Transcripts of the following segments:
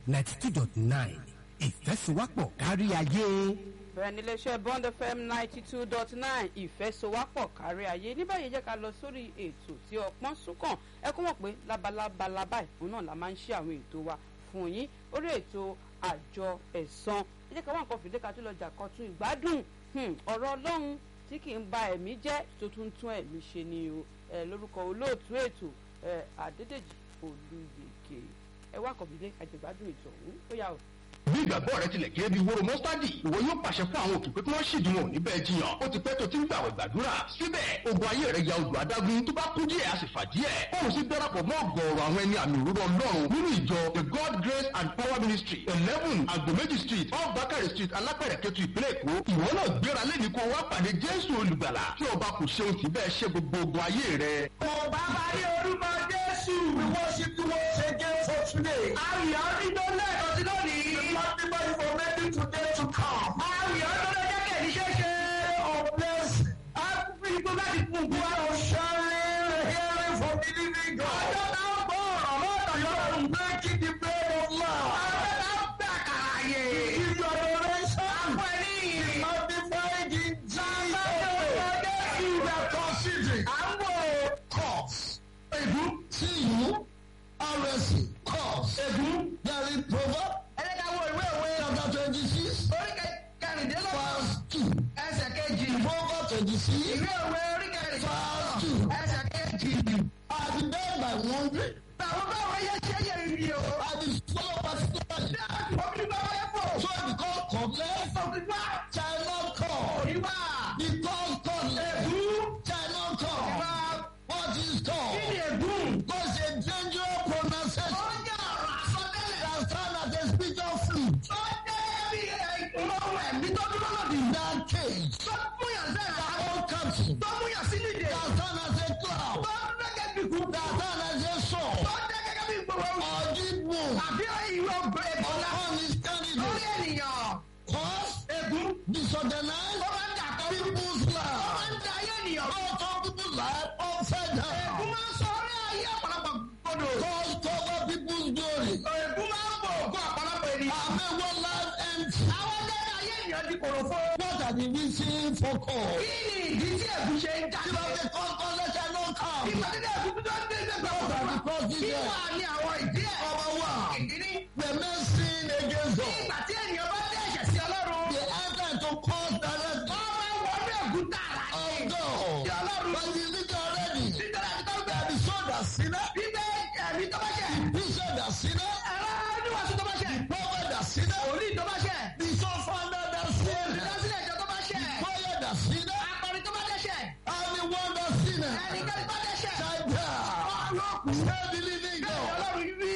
ninety two dot nine ìfẹ́sowápọ̀ kárí ayé. bẹ́ẹ̀ ni iléeṣẹ́ bond fm ninety two dot nine ìfẹ́sowápọ̀ kárí ayé ní báyìí jẹ́ ká lọ sórí ètò tí ọpọ́n súnkàn ẹ kó mọ̀ pé labalábala báyìí òun náà la máa ń ṣe àwọn ètò wa fún yín orí ètò àjọ ẹ̀san ẹ jẹ́ ká wá nǹkan fìdí ká tó lọ jà kan tún ìgbádùn ọ̀rọ̀ ọlọ́run tí kì í ba ẹ̀mí jẹ́ tó tún tún ẹ̀mí ṣe ni o lórúkọ olóòtú ètò àdédèjì olùyèké ẹ wá kàn fìdí àjẹgbádùn ètò ọ̀hún ó yà ó bí ìgbàgbọ́ rẹ tilẹ̀ kéré bí wóró mọ́sítádì ìwọ yóò pàṣẹ fún àwọn òkè pé kí wọ́n ṣèdí wọn níbẹ̀ jiyàn ó ti pẹ́ tó ti ń gbàwẹ̀ gbàdúrà síbẹ̀ ogun ayé rẹ̀ ya odò adágún tó bá kú díẹ̀ a sì fà díẹ̀ òun sì darapọ̀ mọ́ ọ̀gọ̀ọ̀rọ̀ àwọn ẹni àmì òróró ọlọ́run nínú ìjọ the god grace and power ministry eleven agbomeji street off bakari street alápẹ̀rẹ̀ kẹtù ìpínlẹ̀ èkó ìwọ náà gbéra lẹ́ni kó wá pàdé jésù olùgbàlà tí ọba kò ṣeun tí bẹ́ẹ̀ ṣe gbogbo ogun ayé rẹ̀. ọba bá rí orúkọ jésù we worship you once again for today. ayọ̀ nínú lẹ́ẹ̀kan sí lónìí. Multiple information today to come. Ayọ̀ tó lè jẹ́ kẹ̀lí ṣeéṣe. Oh bless. Àbúrò láti fún un. Wọ́n ò ṣọlẹ̀ hearing from the living God. Ọjọ́ náà gbọ́ ọ̀rọ̀ lọ́dọ̀ yọ̀rọ̀ breaking the bread of love. Ọjọ́ náà gbà kàràyè. Give your adoration. Àpò ẹni ìrìn. Magnified in Jesus. Àbájọ Jésù rẹ̀ considering. À ń wò cause. Ègún. Tí ìlú. RSC. Cause. Ègún. There is proverb chapter twenty six. orí kẹrìndínlọ́gbọ̀n. verse two. ẹsẹ̀ kejì. proverbs twenty six. ìwé òwe orí verse kẹrìndínlọ́gbọ̀n. two. ẹsẹ̀ kejì. I be dead by wandering. báwo báwo yẹ ṣe yẹ ibi o. I be swallowed by snake. omi báwo yẹ fò. So I become cordless. òkìgbà. Shall not come. òyìnbá. Because cordless. Shall not come. òyìnbá. What is kí ni called? ègún. Because a dangerous ó pronunciation. jẹ́ ọ̀rọ̀ àsọtẹ́lẹ̀. That stand as a spiritual flute. ó jẹ́ bí ohun ẹ̀mí tó dúró lòdì. That cage. tó múyàn sẹ́yìn. That old captain. tó múyàn sínú ìdè. That stand as a cloud. tó dẹ́gẹ́ bí kú. That stand as a sword. tó dẹ́gẹ́ bí gbogbo. Or deep wound. àbí ìwé ọgbẹ́ ìbọ̀lá. Upon his lórí candidate. ènìyàn. Cause ègún. disorganize ó máa ń dà kọ́. people's ó máa life. ń da ayé ènìyàn. All turn people's life upside Ègún down. máa ń sọ orí ayé ọ̀pọ̀lọpọ̀ gbọdọ̀. Cause cover people's glory. Ègún máa ń bò ògùn ọ̀pọ̀lọpọ̀ ènìyàn. And make one life empty. Àwọn ẹgbẹ́ ayé ènìyàn di kòròfo. What are the reason for cause? Kí ni ìdí tí ègún ṣe ń If jáde? I say cause, cause let shall not come. Ìgbà tí ègún tó ń dé nígbà What are the wọ́n. causes Kí there? wà ní àwọn ìdí ẹ̀? Number one, Ìdíní. the men sin against God. Ìgbà tí ènìyàn bá dé ẹ̀ṣẹ̀ sí Ọlọ́run. They enter into cause directly Wọ́n máa ń wọnú ègún tààrà. of God. Ti Ọlọ́run. But you think already, Nítorí àti tó ń that bẹ̀rẹ̀. the son that sinner, Bíbẹ́ ẹ̀mí tó bá ṣẹ̀. the son that sinner, Ẹ̀rọ oníwàásù tó bá ṣẹ̀. prophet that sinner, Òlì tó bá ṣẹ̀. the son founder that sinner, Olùdásílẹ̀ ìjọ tó bá ṣẹ̀. prayer that sinner, Akọrin tó bá dẹ́ṣẹ̀. anyone that sinner, Ẹnikẹ́ni tó dẹ́ṣẹ̀. shall die. Serve the living God. Ọlọ́run wí.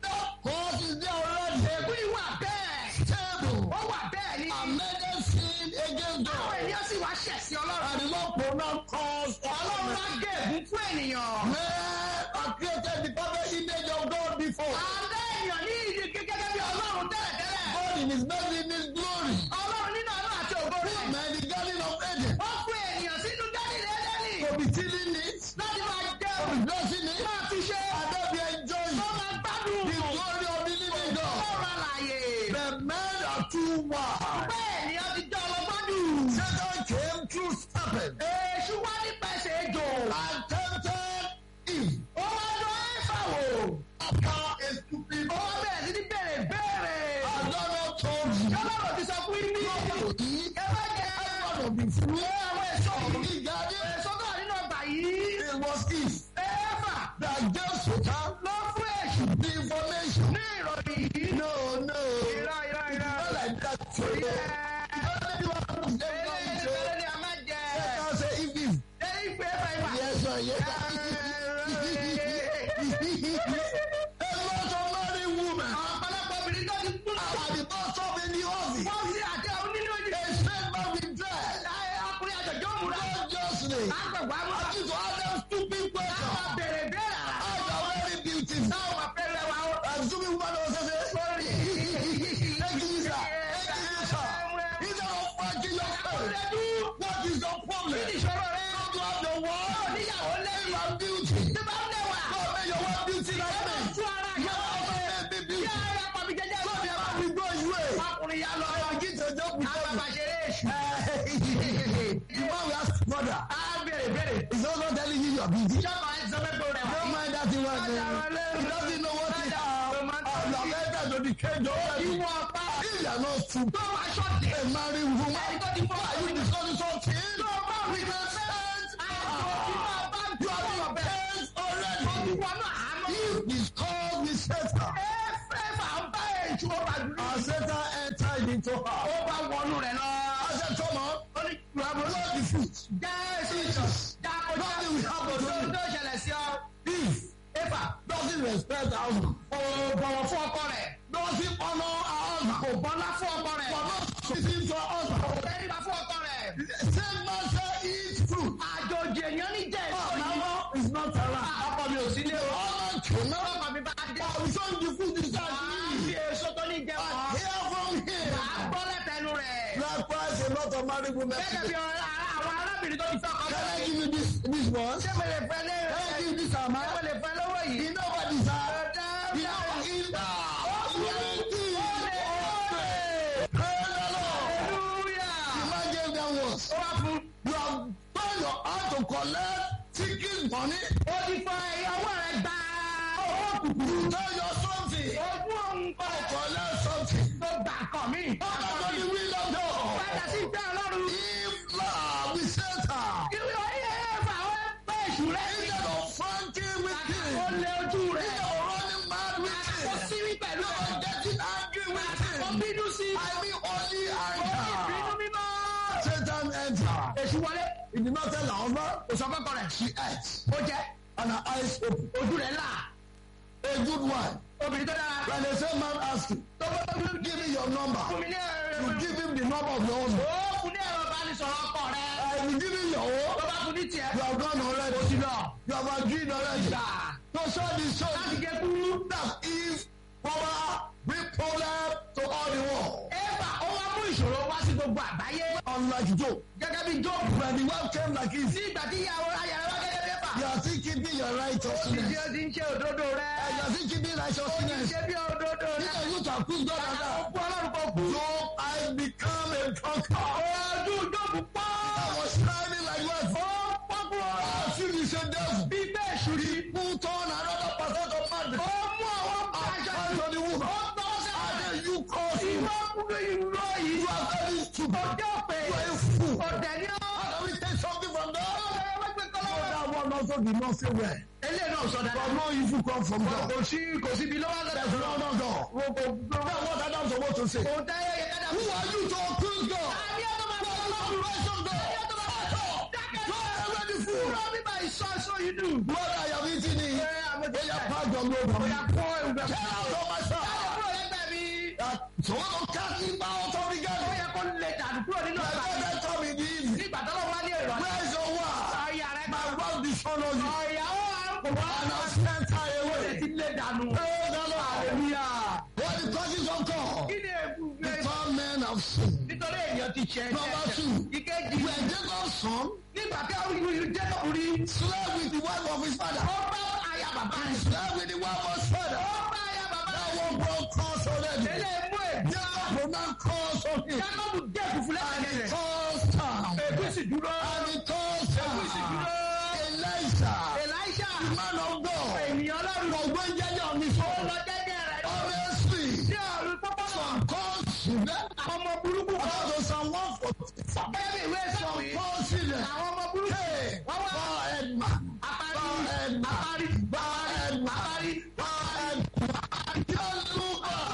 Cause is there already Ègún yìí wà bẹ́ẹ̀. stable. Ó wà bẹ́ẹ̀ ni. Amended sin against Àwọn God. ènìyàn sì wá ṣẹ̀ sí Ọlọ́run. And the Lord pronounce cause Ọlọ́run wá of gé ègún fún ènìyàn. Men are created the perfect image of God before. Àlẹ́ ènìyàn ní ìdí gẹ́gẹ́ bí Ọlọ́run tẹ́lẹ̀tẹ́lẹ̀. God in his mercy, in his glory. Ọlọ́run nínú àánú àti ògo Put rẹ̀. man in the garden of Eden. Ó fún ènìyàn sínú Gálílì Édẹ́nì. To be tilling it, Láti máa to jẹun. be blessing it, Máa fi ṣe. and then be enjoying Ó máa gbádùn. the glory of the living God. Ọlọ́run alàyè. The men are too wise. Bẹ́ẹ̀ ni ó ti jẹ́ ọlọ́gbọ́n jù. Satan came through serpent Èṣù wá nípasẹ̀ ejò. and tempted Eve Ó wá lọ Éfà wò. after a stupid Ó wá bẹ̀rẹ̀ sí ní bèrè béèrè. I don't know told you. Ọlọ́run ti sọ fún yín ní. To eat Ẹ má jẹ one of the fruit àwọn èso of yìí. the garden. Èso tó wà nínú ọgbà yìí. It was Eve Éfà that gave Satan ló fún èṣù the information. ní ìròyìn yìí. No, no. Irọ́ irọ́ irọ́. Not like that. So, Ẹ Everybody wants to ẹ say, ìbéèrè ni a máa jẹ. Satan say Eve Eve. Ẹ ìfẹ́ Éfà Éfà. Yes, sir. Yes, sir. A lot of married women Ọ̀pọ̀lọpọ̀ obìnrin tó ti kú. are the boss of in the office. Wọ́n fi àti àwọn onílé òjì. A straight man with dread. Ọkùnrin àjọ̀jọ́ múra. Consciously. Àgbẹ̀wò I àmúra. need to ask them stupid Àwọn questions. bèrè béèrè àrà. How you are very beautiful. Táwọn máa fẹ́ rẹwà ó. And stupid woman also say, Lórí. Thank you, sir. Thank you, sir. Instead of fighting your face, what is your problem? Ìṣòro rẹ̀. Don't you have your wife? Níyàwó lẹ́yìn. You have beauty. Tí bá ń lẹ̀wà. God made your wife beauty like me. Tún ara Your ìyàwó wife ọ̀fẹ́. made me Kí beauty. ara pàmì jẹjẹ So He doesn't know what he have. And you have entered to the cage already. Ìwọ ọ̀pá If you are not true, tó máa ṣọ́ọ̀tì. a married woman, Ẹni tó ti fọ́ why are you discussing something? Tó bá We rí can stand. àjọ tí máa bá You gbọ́ have ọ̀bẹ. been cleansed already. Ìwọ náà àánú. If is called with Satan, Ẹ̀fẹ̀ fà ń bá èjì ó bá dúró. and Satan entered into her. Ó bá wọnú rẹ̀ lọ. I said, come on, Ó ní ìwà bọ̀ blow the fruit. Jésù Jesus. Jákòjá. Nothing will happen to Òṣèlú you. tó ṣẹlẹ̀ sí ọ. If Éfà doesn't respect her husband, kò bọ̀wọ̀ fún ọkọ rẹ̀. doesn't honor her husband, Kò bọ́lá fún ọkọ rẹ̀. for not submitting to her husband, Kò tẹ́ríba fún ọkọ rẹ̀. same man say eat fruit. Àjòjì èèyàn ní jẹ́ èso yìí. Mama is not around. Ọkọ mi ò sí lé o. Honor cannot. Ọkọ mi bá dé. But we show the food is that Wàá fi èso tó ní jẹ wọ́n. Hear from him. Wàá gbọ́ lẹ́tẹ̀ẹ́nu rẹ̀. Likewise, a lot of married women Gẹ́gẹ́ bí today. ọ̀rẹ́ àwọn arábìnrin tó ti fẹ́ ọkọ Can I rẹ̀. give you this this one? Ṣé mo lè fẹ́ lé Can I rẹ̀? give you this amount? Ṣé mo lè fẹ́ lówó yìí? You know what is that? You know what is that? Praise the Lord. The man gave them words. Ó wá fún. You have done your hand to collect ticket money. Ó ti fọ ìyàwó rẹ̀ gbà. Owó kùkù. You tell your something. Ojú òun kọ̀ Collect something. tó gbà kàn mí. Honor to the will of God. Padà sí ìgbẹ́ Ọlọ́run. If love is Satan, Ìwé orí ẹ̀fà ó pé èṣù rẹ̀. instead of fighting with Ó him, lé ojú rẹ̀. instead of running mad with Ó him, sírí pẹ̀lú you ẹ̀. are getting angry with Ó him. bínú sí. I mean only Bínú anger. mímọ́. Satan entered. Èṣù wọlé. He did not tell her husband. Kò sọ fọ́kọ rẹ̀. She ate. Ó jẹ́. And her eyes open. Ojú rẹ̀ là. A good one. Obìnrin tó dára. When the same man asks you, Tó bá fún give me your number. mi ní ẹ̀rọ. You give him the number of your husband. Ó fún ní ẹ̀rọ ìbánisọ̀rọ̀ ọkọ rẹ̀. I will give him your own. Tó bá fún ní tiẹ̀. You have gone already. Ó ti lọ. You have agreed already. Gbà. So show the show. Láti gé kúrú. That is power, bring problem to all the world. Éfà ó wá mú ìṣòro wá sí gbogbo àgbáyé. Unlike Job. Gẹ́gẹ́ bí Job. When the wife came like this, Sí ìgbà tí ìyàwó ayàrá wá gẹ́gẹ́ bí Éfà. you are still keeping your Ìdí righteousness. ó ti ń ṣe òdodo rẹ̀. And you are still keeping righteousness. Ṣé bí òdodo rẹ̀? Because you to accuse God and Ó that. kú ọlọ́run kò kú. Job, I become a drunkard. Ojú Job pọ́. I was shining like what? Ó pọ́kú ọ. I feel the same devil. Bí bẹ́ẹ̀ ṣùrí. Put on another percent of man. Ó mú àwọn aṣọ I to the woman. Ó tọ́ sẹ́wọ̀n. And then you cause you. Ìwọ kúrò ìró yìí. You are very stupid. Ọjọ́ pé You are a fool. ọ̀dẹ̀ ni ó. And we take something from God. Ọ̀dẹ̀ wọ́n gbé So kọ́lọ́wọ́. that one also did not say well. Eléyìí náà sọ But dáadáa. no evil come from God. Kò sí kò sí ibi lọ́wọ́ There's lọ́dọ̀. no no God. Then what Adam supposed to say? Kò dáyé yẹ kádà. Who are you to accuse God? Àbí ọ̀dọ́ máa You bọ̀ are not lọ́wọ́. the righteous God. Àbí ọ̀dọ́ máa bọ̀ lọ́wọ́. Dákẹ́. You are already fool. Kúrò bíbá ìsọ ìsọ yìí dùn. What I have eaten is. Ṣé àmójútó They are ẹ̀? part of your Ó yà kó ìgbà. Get out of my Jáde sight. kúrò lẹ́gbẹ̀ẹ́ mi. That so what don't cast me out of the Ó garden. yẹ kó lè dànù kúrò nínú My ọgbà. brother come in the evening. Nígbà tó lọ́wọ́ wá ní ìrọ̀lẹ́. Where is your wife? Ọ̀yà rẹ̀ My gbà. wife dishonors you. Ọ̀yà ó wà kò wá. And I sent her Ó lè away. ti lé dànù. Praise the Lord. Hallelujah. What the causes of God? Kí ni èkú gbé? Because men have sinned. Nítorí èèyàn ti ṣe Number ẹ̀ṣẹ̀. two. Ìkejì. When Jacob's son Nígbà tí àwọn ìlú Jacob rí. slept with the wife of his father, Ó bá aya bàbá rẹ̀. slept with the wife of his father, Ó bá aya bàbá that rẹ̀. one brought curse already. Ilé mú èdè. Jacob will not curse on him. Jacob dé kùfù And he lẹ́sẹ̀ rẹ̀. cursed down. Èkú sì dúró. And he cursed Èkú sì down. dúró. Elisha, Elisha. the man of God, Ènìyàn ọlọ́run. ọgbọ́n jẹ́jẹ́ ọ̀mí Ó fún. lọ jẹ́jẹ́ rẹ̀. Honestly, Sí ọ̀run pọ́pọ́ náà. some curse them. Ọmọ burúkú kan. According to Psalm 145, Bẹ́ẹ̀ni ìwé sọ̀rọ̀ yìí. curse them. Àwọn ọmọ burúkú. Hey, Wọ́n wá. forehead man, Apárí. forehead man, Apárí. forehead man, Apárí. forehead man. Just look up.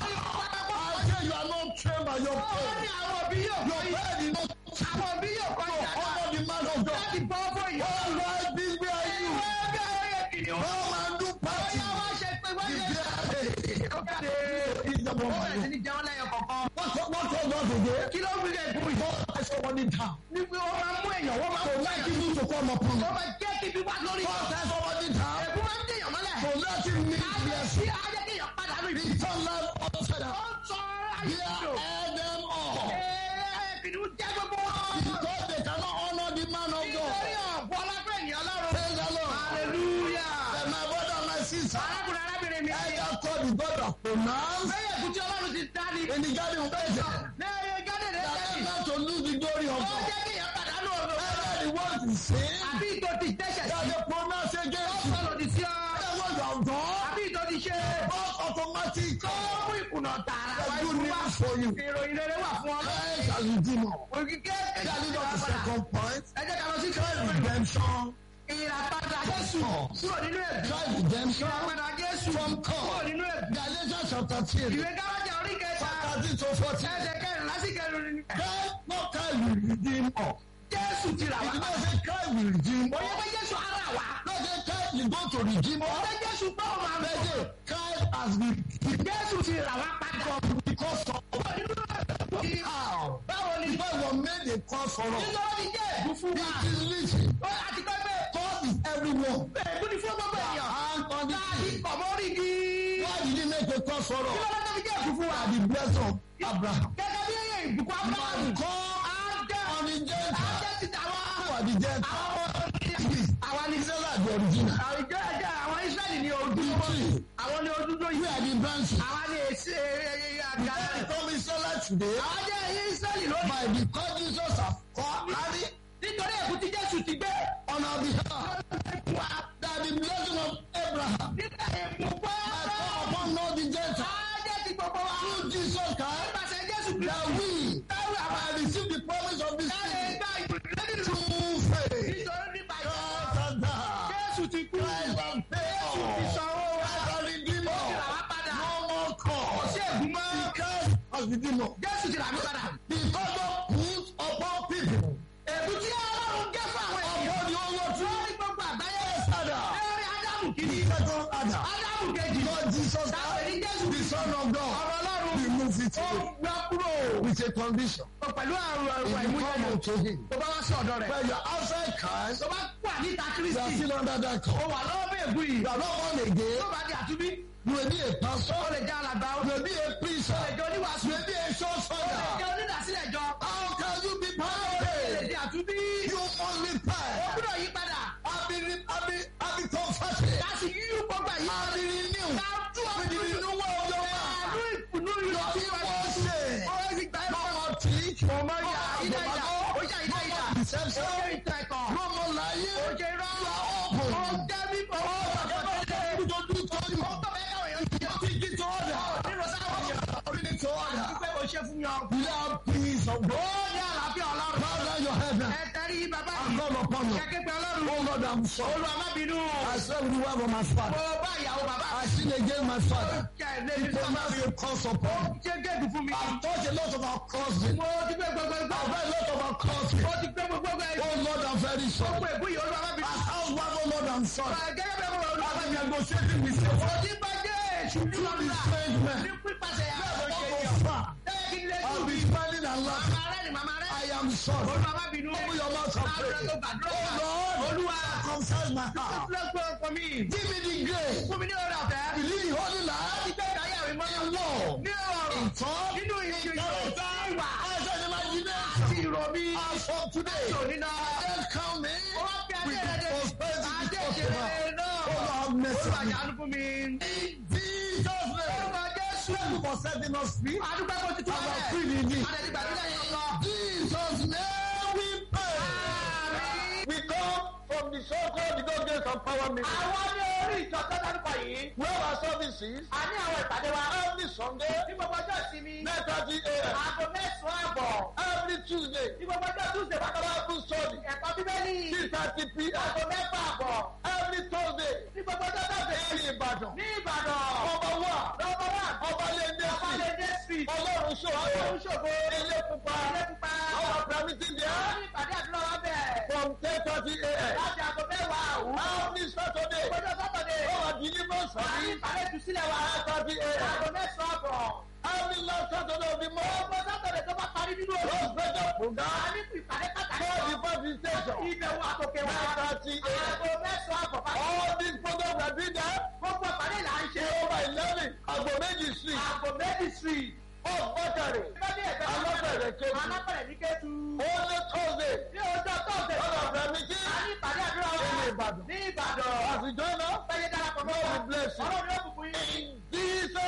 I say you are not trained by your Ó ní parents. àwọn òbí yóò Your kọ́ yìí. parents did not Àwọn òbí yóò kọ́ yìí. honor the man of God. Láti bọ́ fún ìyá. All right, this way are you. Ìwé bí ayé kìnìún. Come and do party. Bóyá wá ṣe pé wọ́n If lè. they- Ó jáde. It's the Ó bẹ̀rẹ̀ sí moment. ní jẹun lẹ́yọ kọ̀ọ̀kan. What what was God today? Kí ló ń fi lè gún yìí? God has somebody down. Ní pé wọ́n máa mú èèyàn, wọ́n máa So mú let èèyàn. him to come upon you. Wọ́n máa jẹ́ kí ibi wá lórí. God has somebody down. Èkú máa ń dèèyàn mọ́lẹ̀. So let him meet Ayé blessing. sí ayé kéèyàn padà lórí. Return life upside Ó down. ń sọ ayé Here lò. air them all. Ee, kìnìún jẹ́ gbogbo wọn. Because they cannot honor the man of God. Nítorí ọ̀bọ lábẹ́ ènìyàn lọ́rùn. Praise the Lord. Hallelujah. And my brother and my sister. Arákùnrin arábìnrin mi. Either call the God of pronounce Bẹ́ẹ̀ kú tí Ọlọ́run ti dá ní. in the garden of Eden. Lẹ́yìn gádé rẹ̀ That sẹ́yìn. not to lose the glory of Ó God. jẹ́ kéèyàn pàdánù ọ̀rọ̀. Either the word is sin Àbí ìtò ti dẹ́sẹ̀ that sí. they pronounce Ó against you. sọ lòdì sí ọ. Either what you have done Àbí ìtò ti ṣe ṣe. Both automatic. Tó mú ìkùnà tààrà wá The good fún wa. news for you. Ìròyìn rere wà fún ọ. Christ has redeemed us. Òkìkẹ́ That is not the second point. Ẹ jẹ́ ká lọ sí Christ kẹ́lẹ́. redemption. Ìràpadà Jésù kúrò nínú ẹ̀bí. Christ redemption. Ìràpadà Jésù From kúrò God. nínú ẹ̀bí. Galatians chapter 3. Ìwé Gálájà orí kẹta. Thirteen to fourteen. Ẹsẹ̀ kẹrin lásìkò ẹrù ni. Christ, not Christ will redeem us. Jésù ti rà It wá. did not say Christ will redeem us. Òye pé Jésù ara wá. Not say Christ is going to redeem us. Òye Jésù pé ó máa But bẹ̀. say Christ has redeemed Jésù ti rà wá padà. us because of Kúrò nínú ẹ̀bí. how. Báwo ni? Because he was made a cause for us. Nítorí ti jẹ́ ẹ̀bùn fún wa. It is written. Ó àti pé pé God is everyone. ẹ̀bùn ni fún gbogbo ènìyàn. And on the Láàbí pọ̀ mọ́rí di. Why did he make a cause for Kí us? ló dé tó fi jẹ́ ẹ̀bùn fún wa? By the blessing of Abraham. Gẹ́gẹ́ bí ìbùkún Ábúráhámù. Man called on the Gentiles. Ajẹ́ ti tàwa. Who are the Gentiles? Àwa ni Israel the original. àwùjọ ẹ̀jẹ̀ àwọn Ísírẹ́lì ní ojú. The tree. Àwọn ní ojú tó yí. We are the branches. Àwa ní èsì àgbà. We become Israel today Àwọn jẹ́ Ísírẹ́lì lónìí. by the cause Jesus has called carry Nítorí ẹ̀kú tí Jésù ti gbé. on our behalf. That the blessing of Abraham Nígbà ìbùkún has come upon all the Gentiles. Ajẹ́ ti gbogbo wa. Through Jesus Christ, Nípasẹ̀ Jésù that Kristi. we Táwọn àwọn have received the promise of this àlè thing gba ìbùkún lẹ́nu. through faith. Nítorí nípa ìjọba. Christ has died. Jésù ti kú. Christ has paid Jésù ti us. sanwó wa. Christ has redeemed Ó ti rà us. wá padà. No more Kò cause. sí ègún mọ́. Christ has redeemed us. Jésù ti rà mí padà. Because God put upon people Ègún tí Ọlọ́run gé fún àwọn ènìyàn. upon the whole world Lórí gbogbo àgbáyé. Adam. Lórí Ádámù The kìíní. second Adam. Ádámù kejì. God Jesus Táwọn ní Christ, Jésù the Son of God, Ọ̀rọ̀ Ọlọ́run. remove it Ó away gbá kúrò. with a condition. Pẹ̀lú àrùn ẹ̀rọ If you come ìmúyẹ̀yẹ̀. unto him, Tó bá wá sí ọ̀dọ̀ rẹ̀. when you are outside Christ, Tó bá wà níta you are Kristi. still under that Ó call. wà lọ́wọ́ bí ègún yìí. You are not born again. Tó bá di àtúbí. You may be a pastor. Ó lè jẹ́ alàgbà. Ó You may be a priest. lè jẹ́ oníwàásù. You may be a church Ó lè father. jẹ́ onídàásílẹ̀ jọ. How can you be Ó lè perfect? di àtúbí. You must Ó repent. gbúdọ̀ yí padà. I've been, I've been, I've been converted. Láti yí gbogbo yí I've padà. been renewed. Ká tú With the ọdún. renewal of your Pẹ̀lú mind. ìkùnú Your ìlọsí evil sin. Ó sì gbà ẹ́ No fún more teach. ọmọ ìyá ìdá ìdá. Ó jà ìdá ìdá. Ó Deception. jẹ́ ìtàn ẹ̀kọ́. No more lying. Ó jẹ́ irọ́. open. Ó jẹ́ bí owó ọ̀sán You don't do to you. Ó tọ̀ bẹ́ẹ̀ káwọn èèyàn ti jẹ́. Teach it to others. Nínú sáwọn èèyàn. Bring it to others. Dúpẹ́ kò ṣe fún yan. You have peace of Ó God. ní àlàáfíà Ọlọ́run. Bow down your head now. Ẹ tẹ́rí bàbá I'm yìí. not upon you. Kẹ́kẹ́ pé Ọlọ́run. Oh Lord, I'm sorry. Olúwa má bínú. I slept with the wife of my father. Mo bá ìyàwó bàbá I sinned against my father. Jẹ́ ilé He mi sọ́mọ́ pronounced mi. a curse upon me. Ṣé géèdì fún mi? I've touched a lot of our cousins. Mo ti gbé gbogbo ẹgbẹ́. I've heard a lot of our cousins. Mo ti gbé gbogbo ẹgbẹ́. Oh Lord, I'm very sorry. Gbogbo ègún yìí Olúwa má bínú. As housewife, oh Lord, I'm sorry. Gẹ́gẹ́ bí ọmọ Olúwa má I've been bínú. negotiating with you. Mo ti bá jẹ́ èṣù ní Through ọ̀la. this strange man. Ní pípasẹ̀ àwọn I've òṣèlú. gone far. Tẹ́lẹ̀ kí n lè I'll tún be bí. smiling and laughing. Màmá rẹ̀ ni màmá rẹ̀. I am sorry. Olúwa má bínú. Open your mouth and Àbúrò pray. tó gbàdúrà. Oh Lord, Olúwa. circumcise my heart. Lọ́pọ̀ ọkọ mi. Give me the grace Fún mi ní ọ̀rẹ́ ọ̀fẹ́. to live the holy life Ìgbé ìdáyà mi mọ́. in love, Ní ọ̀rọ̀. in thought, Nínú ìṣe in ìwà. character, as an Àti imagination. ìrọ̀bí. As from today, Òní náà. then count me Ó wá bí adé with rẹ̀ the dé. prosperity Adé of ìṣeré God. náà. Oh Lord, have mercy Olúwa on me. ṣàánú fún mi. In Jesus' name. Orúkọ Jésù. Thank you for setting us free. Adúgbò kò ti tún Our ọ̀rẹ́. free indeed. Adé gbàdúrà yẹn lọ. Jesus' name we pray. Àmín. We come from the so-called the God grace and power ministry. Àwọn ní orí ìjọ tó dárúkọ yìí. Where our services A ní àwọn ìpàdé wa. every Sunday, Ní gbogbo ọjọ́ ìsinmi. 9:30 a.m. Aago mẹ́sàn-án àbọ̀. Every Tuesday, Ní gbogbo ọjọ́ Tuesday bá tọ́lá. Bible study, Ẹ̀kọ́ Bíbélì. 3:30 p.m. Aago mẹ́fà àbọ̀. Every Thursday, Ní gbogbo ọjọ́ Thursday. ní Ìbàdàn. Ní Ìbàdàn. Ọba wa, Lọ́wọ́ wà. Ọbalẹ́ndé Ọba lè street, dé street. Ọlọ́run ṣòro, Ọlọ́run ṣògo. Ilé pupa, Ilé pupa. our permitting Wọ́n there ní ìpàdé àdúrà wa bẹ̀. from 10:30 a.m. Láti aago mẹ́wàá àwù. Every Saturday, Ọjọ́ Sátọ̀dé. our deliverance Wọ́n ní service, ìpàdé ìtúsílẹ̀ wa. 9:30 a.m. Aago mẹ́sàn-án àbọ̀. Every last Saturday of the month, Ọgbọ́n Sátọ̀dé tó bá parí nínú oṣù. Rose Better A program, ní ìpàdé pàtàkì. call the party station, Ìbẹ̀wò àtòkè wa. 9:30 a.m. Aago mẹ́sàn-án àbọ̀ pàtàkì. All these programs are doing there. Gbogbo ìpàdé là ń ṣe. Over 11, Agbo Méjì Street, Aago méjì street. off Bọ́tàrì, Lọ́dí ẹ̀gbẹ́ Alábẹ̀rẹ̀ Kejì. Alábẹ̀rẹ̀ ní Kétu. Only Thursday, Ní ọjọ́ Tọ́sẹ̀. all of them meeting A ní ìpàdé àdúrà wa. in Ìbàdàn. Ní Ìbàdàn. As we join us, Fẹ́yẹ darapọ̀ mọ́ wa. God will bless you. Ọlọ́run yóò bùkún yín. in Jesus'